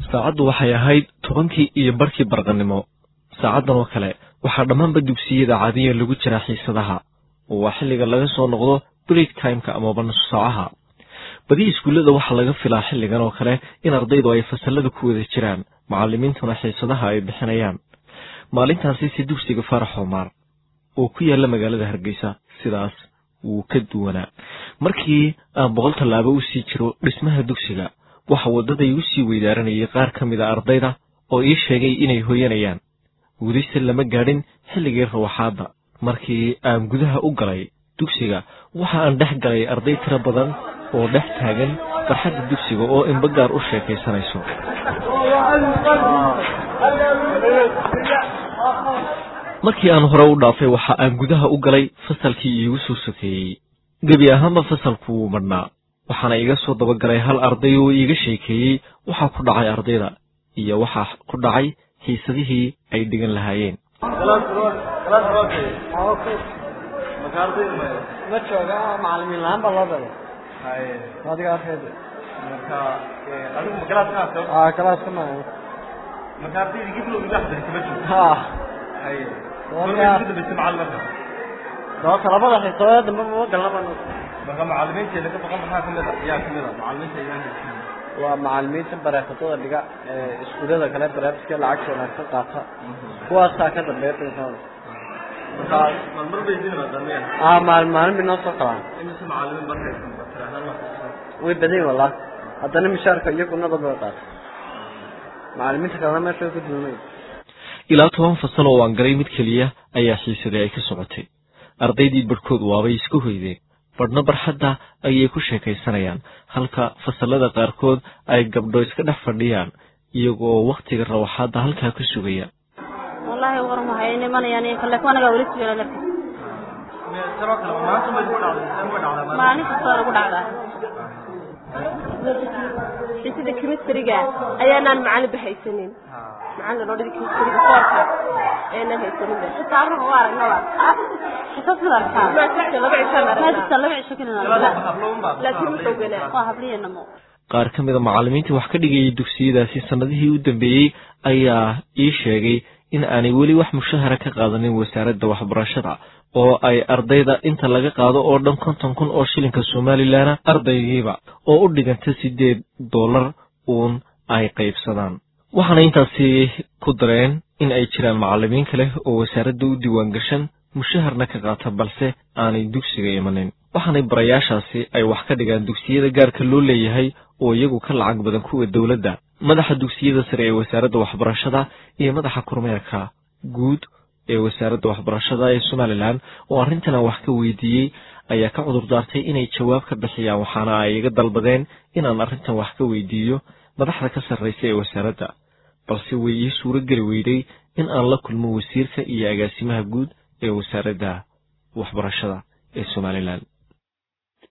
saacaddu waxay ahayd tobankii iyo barkii barqannimo saacaddan oo kale waxaa dhammaanba dugsiyada caadiya lagu jiraa xiisadaha oo waa xilliga laga soo noqdo break timeka amaba nusu saacaha badi iskuullada waxaa laga filaa xilligan oo kale in ardaydu ay fasallada ku wada jiraan macallimiintuna xiisadaha ay bixinayaan maalintaasi si dugsiga faarax oomaar oo ku yaalla magaalada hargeysa sidaas wuu ka duwanaa markii aan boqol tallaabo u sii jiro dhismaha dugsiga waxa waddaday u sii weydaaranayay qaar ka mid a ardayda oo ii sheegay inay hoyanayaan welise lama gaadhin xilligii rawaxaadda markii aan gudaha u galay dugsiga waxa aan dhex galay arday tiro badan oo dhex taagan barxadda dugsiga oo inbagaar u sheekaysanayso markii aan hore u dhaafay waxa aan gudaha u galay fasalkii iigu soo sokeeyey gebi ahaanba fasalku wuu madhnaa waxaana iga soo dabagalay hal arday oo iiga sheekeeyey waxaa ku dhacay ardayda iyo waxaa ku dhacay xiisadihii ay dhigan lahaayeen ma jooga macalimiin la-aan baa loo dalay adiga arkeeda aa galaaska ma ha sababta labada xiisadood dambe ma galnaba waa macalimiinta bareefadada dhiga ee iskuullada kale bareefadka lacagta wanaagsan qaata kuwaasaa ka dambeeya xiisada aa maalin maalin bay noo soo kalaan way badan yihin wallah haddana mishaarka iyo gunada bay qaata macalimiinta kalena meesha way ku dulmay ilaa toban fasal oo aan galay mid keliya ayaa xiisadii ay ka socotay ardaydii barhkood waabay isku hoydeen badhna barxadda ayay ku sheekaysanayaan halka fasallada qaarkood ay gabdho iska dhex fadhiyaan iyagoo wakhtiga rawaxaadda halkaa ku sugaya wallahi waran waxay imanayaan kale kuwanaga weli sugana lafti maalin kastoo nagu dhacdaa sida chemistryga ayaanaan macalin bahaysanin macalin odhada chemistryga koorka ayaanan haysanin xisaabna waa aragnaba xisaabta arkaa maasixta laba cishaan maadista aragnaa laba cisho kalina laakiin wuxuu ganaa waa habliyanamo qaar ka mid a macallimiintii wax ka dhigayay dugsiyadaasi sannadihii u dambeeyey ayaa ii sheegay in aanay weli wax mushahara ka qaadanin wasaaradda waxbarashada oo ay ardayda inta laga qaado oo dhan konton kun oo shilinka somalilan ardaygiiba oo u dhiganta siddeed dollar uun ay qaybsadaan waxaana intaasi ku dareen in ay jiraan macallimiin kale oo wasaaradda u diiwaan gashan mushaharna ka qaata balse aanay dugsiga imanin waxaanay barayaashaasi ay wax ka dhigaan dugsiyada gaarka loo leeyahay oo iyagu ka lacag badan kuwa dowladda madaxa dugsiyada sare ee wasaaradda waxbarashada iyo madaxa kormeerka guud ee wasaaradda waxbarashada ee somalilan oo arrintan wax ka weydiiyey ayaa ka cudur daartay inay jawaab ka bixiyaan waxaana ay iga dalbadeen inaan arrintan wax ka weydiiyo madaxda ka sarraysa ee wasaaradda balse way ii suuro geli weyday in aan la kulmo wasiirka iyo agaasimaha guud ee wasaaradda waxbarashada ee somalilan